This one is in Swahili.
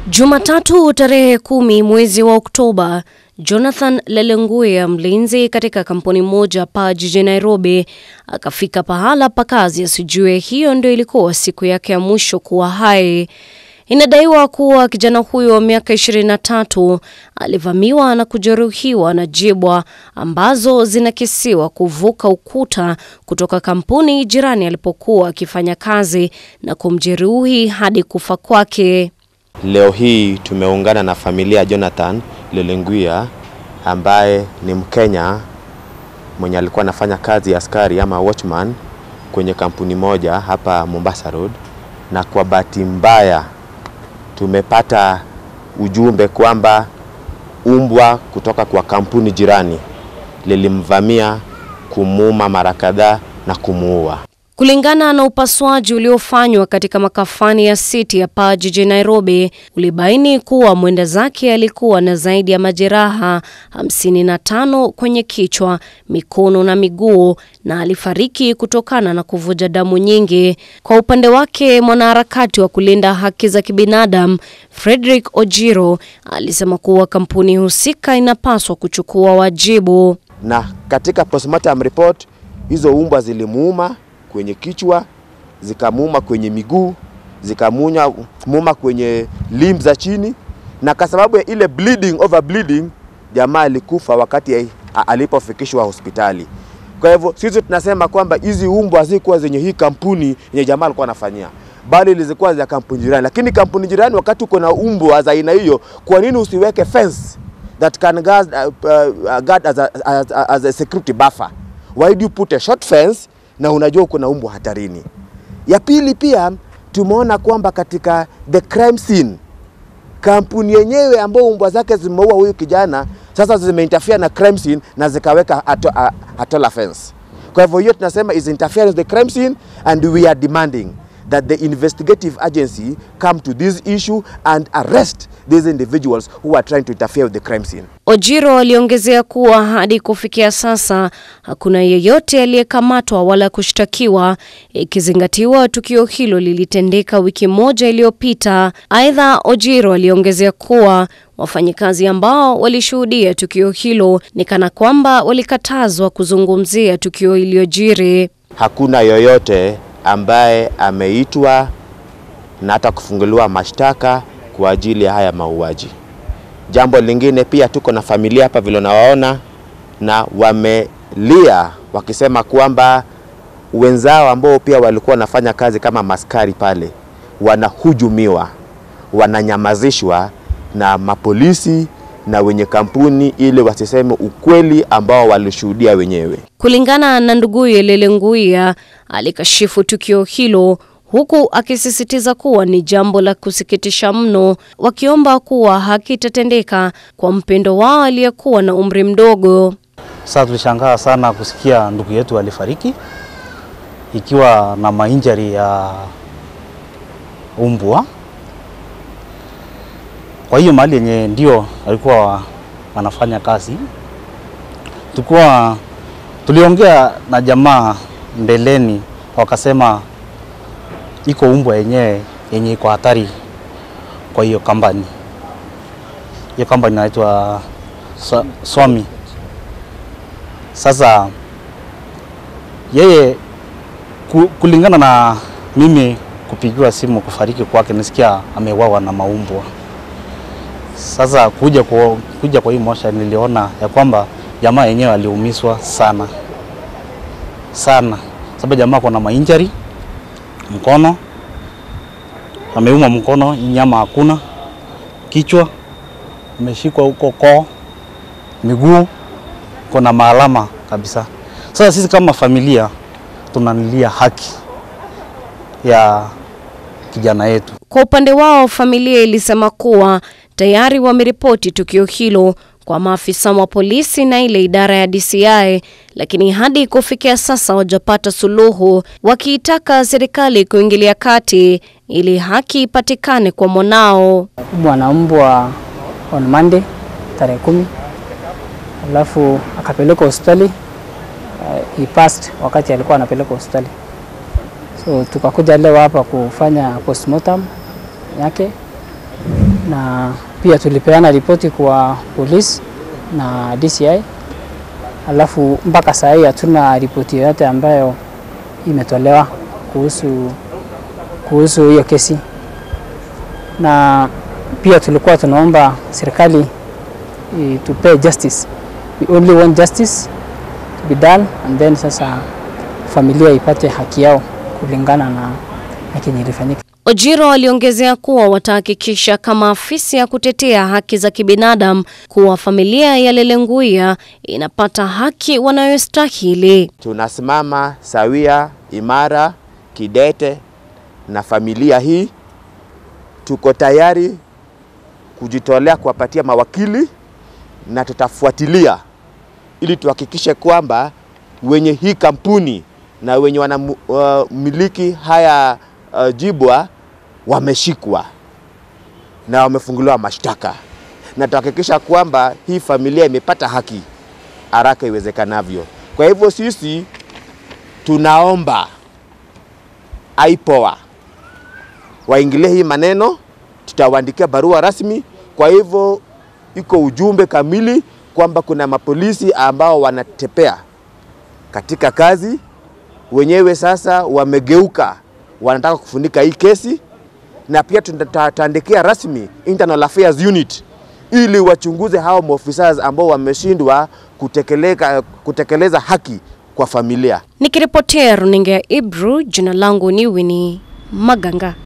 Jumatatu tarehe kumi mwezi wa Oktoba, Jonathan Lelenguya, mlinzi katika kampuni moja hapa jijini Nairobi, akafika pahala pa kazi asijue hiyo ndio ilikuwa siku yake ya mwisho kuwa hai. Inadaiwa kuwa kijana huyo wa miaka 23 alivamiwa na kujeruhiwa na jibwa ambazo zinakisiwa kuvuka ukuta kutoka kampuni jirani alipokuwa akifanya kazi na kumjeruhi hadi kufa kwake. Leo hii tumeungana na familia ya Jonathan Lelenguya ambaye ni Mkenya mwenye alikuwa anafanya kazi ya askari ama watchman kwenye kampuni moja hapa Mombasa Road, na kwa bahati mbaya tumepata ujumbe kwamba umbwa kutoka kwa kampuni jirani lilimvamia, kumuuma mara kadhaa na kumuua. Kulingana na upasuaji uliofanywa katika makafani ya City hapa jijini Nairobi, ulibaini kuwa mwenda zake alikuwa na zaidi ya majeraha 55 kwenye kichwa, mikono na miguu na alifariki kutokana na kuvuja damu nyingi. Kwa upande wake, mwanaharakati wa kulinda haki za kibinadamu Frederick Ojiro alisema kuwa kampuni husika inapaswa kuchukua wajibu. Na katika postmortem report hizo umbwa zilimuuma kwenye kichwa, zikamuuma kwenye miguu, zikamuuma kwenye limb za chini, na kwa sababu ya ile bleeding over bleeding, jamaa alikufa wakati alipofikishwa hospitali. Kwa hivyo sisi tunasema kwamba hizi umbwa hazikuwa zenye hii kampuni yenye jamaa alikuwa anafanyia, bali zilikuwa za kampuni jirani. Lakini kampuni jirani, wakati uko na umbwa za aina hiyo, kwa nini usiweke fence that can guard, uh, uh, guard as, a, as, a, as a security buffer? Why do you put a short fence na unajua kuna umbwa hatarini. Ya pili pia tumeona kwamba katika the crime scene kampuni yenyewe ambao umbwa zake zimeua huyu kijana sasa zimeinterfere na crime scene na zikaweka ato, a, atola fence. Kwa hivyo hiyo tunasema is interference with the crime scene and we are demanding that the investigative agency come to this issue and arrest these individuals who are trying to interfere with the crime scene. Ojiro aliongezea kuwa hadi kufikia sasa hakuna yeyote aliyekamatwa wala kushtakiwa, ikizingatiwa tukio hilo lilitendeka wiki moja iliyopita. Aidha, Ojiro aliongezea kuwa wafanyikazi ambao walishuhudia tukio hilo ni kana kwamba walikatazwa kuzungumzia tukio iliyojiri. Hakuna yoyote ambaye ameitwa na hata kufunguliwa mashtaka kwa ajili ya haya mauaji. Jambo lingine pia, tuko na familia hapa vile unawaona, na wamelia wakisema kwamba wenzao ambao pia walikuwa wanafanya kazi kama maskari pale wanahujumiwa, wananyamazishwa na mapolisi na wenye kampuni ili wasiseme ukweli ambao walishuhudia wenyewe. Kulingana na nduguye Lelenguya, alikashifu tukio hilo huku akisisitiza kuwa ni jambo la kusikitisha mno, wakiomba kuwa haki itatendeka kwa mpendo wao aliyekuwa na umri mdogo. Sasa tulishangaa sana kusikia ndugu yetu alifariki ikiwa na mainjari ya umbwa. Kwa hiyo mahali yenye ndio alikuwa wanafanya kazi, tulikuwa tuliongea na jamaa mbeleni, wakasema iko umbwa yenyewe yenye iko hatari kwa hiyo kampani. Hiyo kampani inaitwa Swami. Sasa yeye kulingana na mimi kupigiwa simu kufariki kwake, nisikia amewawa na maumbwa. Sasa kuja kwa, kuja kwa hii mosha niliona ya kwamba jamaa yenyewe aliumizwa sana sana, sababu jamaa kuna mainjari mkono ameuma mkono, nyama hakuna, kichwa ameshikwa huko koo, miguu kuna maalama kabisa. Sasa sisi kama familia tunanilia haki ya kijana yetu. Kwa upande wao, familia ilisema kuwa tayari wameripoti tukio hilo kwa maafisa wa polisi na ile idara ya DCI, lakini hadi kufikia sasa hawajapata suluhu, wakiitaka serikali kuingilia kati ili haki ipatikane kwa mwanao. Bwana mbwa on Monday tarehe kumi, alafu akapelekwa hospitali uh, he passed wakati alikuwa anapelekwa hospitali, so tukakuja leo hapa kufanya postmortem yake na pia tulipeana ripoti kwa polisi na DCI, alafu mpaka saa hii hatuna ripoti yoyote ambayo imetolewa kuhusu kuhusu hiyo kesi, na pia tulikuwa tunaomba serikali eh, tupee justice. We only want justice to be done and then sasa familia ipate haki yao kulingana na na kenye ilifanyika. Ojiro aliongezea kuwa watahakikisha kama afisi ya kutetea haki za kibinadamu kuwa familia ya Lelenguya inapata haki wanayostahili. Tunasimama sawia, imara, kidete na familia hii. Tuko tayari kujitolea kuwapatia mawakili na tutafuatilia ili tuhakikishe kwamba wenye hii kampuni na wenye wanamiliki haya uh, jibwa wameshikwa na wamefunguliwa mashtaka, na tuhakikisha kwamba hii familia imepata haki haraka iwezekanavyo. Kwa hivyo sisi tunaomba IPOA waingilie hii maneno, tutawaandikia barua rasmi. Kwa hivyo iko ujumbe kamili kwamba kuna mapolisi ambao wanatepea katika kazi, wenyewe sasa wamegeuka, wanataka kufunika hii kesi, na pia tutaandikia rasmi Internal Affairs Unit ili wachunguze hao maofisa ambao wameshindwa kutekeleza, kutekeleza haki kwa familia. Nikiripotia runinga ya Ibru, jina langu ni Winnie Maganga.